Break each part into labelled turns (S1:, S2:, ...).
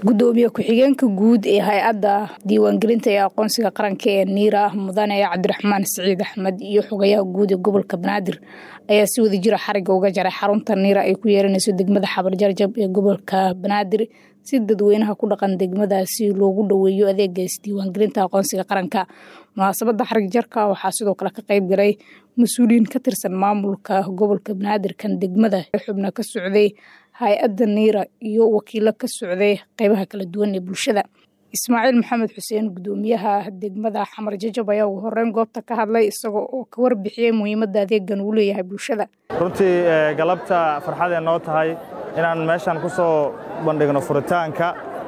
S1: gudoomiye ku-xigeenka guud ee hay-adda diiwaangelinta ee aqoonsiga qaranka ee niira mudane cabdiraxmaan siciid axmed iyo xogayaha guud ee gobolka banaadir ayaa si wada jira xariga uga jaray xarunta niira ay ku yeeranayso degmada xabarjarjab ee gobolka banaadir si dadweynaha ku dhaqan degmadaasi loogu dhoweeyo adeegaas diiwaangelinta aqoonsiga qaranka munaasabada xarig jarka waxaa sidoo kale ka qayb galay mas-uuliyiin ka tirsan maamulka gobolka banaadir kan degmada xubna ka socday hay-adda niira iyo wakiilo ka socday qeybaha kala duwan ee bulshada ismaaciil maxamed xuseen gudoomiyaha degmada xamar jajab ayaa ugu horeyn goobta ka hadlay isagoo oo ka warbixiyey muhiimadda adeegan uu leeyahay bulshada
S2: runtii galabta farxadee noo tahay inaan meeshan ku soo bandhigno furitaanka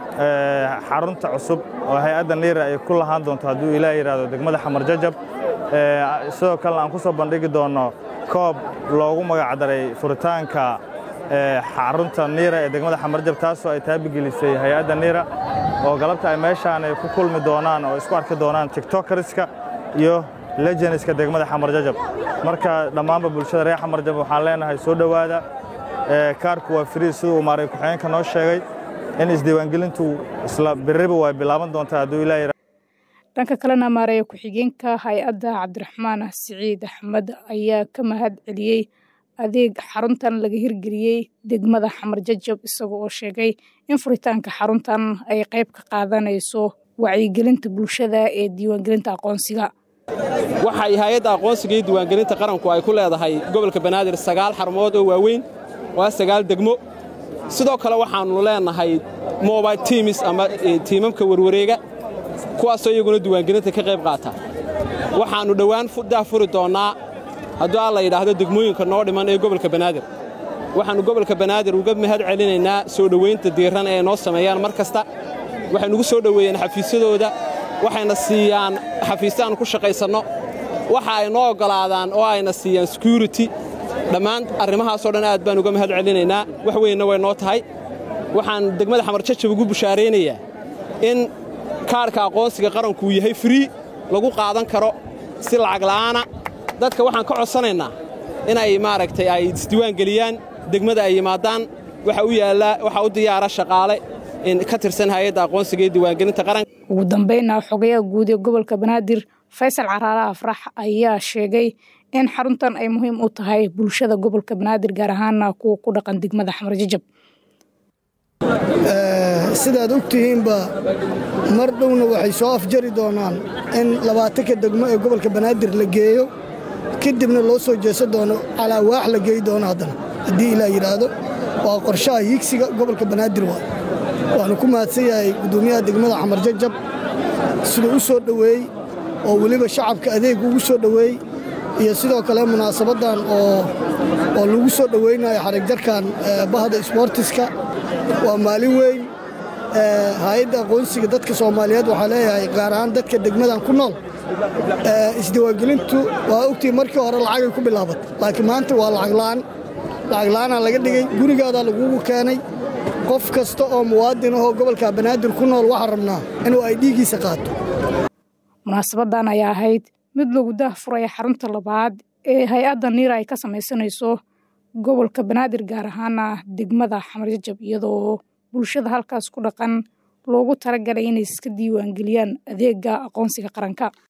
S2: xarunta cusub oo hay-adda niira ay ku lahaan doonto hadduu ilaa yidhaahdo degmada xamar jajab sidoo kalena aan ku soo bandhigi doonno koob loogu magacdaray furitaanka xarunta niira ee degmada xamarjab taasoo ay taabigelisay hay-adda niira oo galabta ay meeshaan ay ku kulmi doonaan oo isku arki doonaan tiktokariska iyo lejenska degmada xamarjajab marka dhammaanba bulshada reer xamarjab waxaan leenahay soo dhowaada kaarku waa frii siduu maaray ku-xigeenka noo sheegay in isdiiwaangelintu isla biriba way bilaaban doontaa hadduu ilaa
S1: dhanka kalena maareeya ku-xigeenka hay-adda cabdiraxmaan siciid axmed ayaa ka mahad celiyey adeeg xaruntan laga hirgeliyey degmada xamar jajab isaga oo sheegay in furitaanka xaruntan ay qayb ka qaadanayso wacyigelinta bulshada ee diiwaangelinta aqoonsiga
S3: waxay hay-adda aqoonsiga iyo diiwaangelinta qaranku ay ku leedahay gobolka banaadir sagaal xarumood oo waaweyn waa sagaal degmo sidoo kale waxaannu leenahay mobile tiimis ama tiimamka warwareega kuwaasoo iyaguna diiwaangelinta ka qayb qaata waxaannu dhowaan daa furi doonnaa hadduu alla yidhaahdo degmooyinka noo dhiman ee gobolka banaadir waxaannu gobolka banaadir uga mahad celinaynaa soo dhowaynta diiran ee noo sameeyaan mar kasta waxay nugu soo dhoweeyeen xafiisyadooda waxayna siiyaan xafiisyo aannu ku shaqaysanno waxa ay noo oggolaadaan oo ayna siiyaan sekurity dhammaan arrimahaasoo dhan aad baan uga mahad celinaynaa wax weynna way noo tahay waxaan degmada xamarjajab ugu bushaaraynayaa in kaarhka aqoonsiga qaranku uu yahay frii lagu qaadan karo si lacag la'aana dadka waxaan ka codsanaynaa inay maaragtay ay isdiiwaan geliyaan degmada ay yimaadaan waxa u yaallaa waxaa u diyaara shaqaale ka tirsan hay-adda aqoonsiga iyo diiwaangelinta qaranka
S1: ugu dambaynna xogayaha guud ee gobolka banaadir faysal caraale afrax ayaa sheegay in xaruntan ay muhiim u tahay bulshada gobolka banaadir gaar ahaana kuwa ku dhaqan degmada xamar jajab
S4: sidaad og tihiinba mar dhowna waxay soo afjari doonaan in labaatanka degmo ee gobolka banaadir la geeyo kadibna loo soo jeesan doono calaa waax la geey doono haddana haddii ilaa yidhaahdo waa qorshaha hiigsiga gobolka banaadir waa waxaanu ku mahadsan yahay gudoomiyaha degmada xamar jajab siduu u soo dhoweey oo weliba shacabka adeeg ugu soo dhoweey iyo sidoo kale munaasabaddan oo lagu soo dhoweynayo xarigjarkan bahda isboortiska waa maalin weyn hay-adda aqoonsiga dadka soomaaliyeed waxaa leeyahay gaar ahaan dadka degmadan ku nool isdiiwaangelintu waa ogtii markii hore lacagay ku bilaabatay laakiin maanta waa lacaglaan lacagla'aanaa laga dhigay gurigaadaa lagugu keenay qof kasta oo muwaadin ahoo gobolka banaadir ku nool waxaa rabnaa inuu ay dhiiggiisa qaato
S1: munaasabadan ayaa ahayd mid lagu dah furaya xarunta labaad ee hay-adda niira ay ka samaysanayso gobolka banaadir gaar ahaana degmada xamar jajab iyadoo bulshada halkaas ku dhaqan loogu talagalay inay iska diiwaangeliyaan adeega aqoonsiga qaranka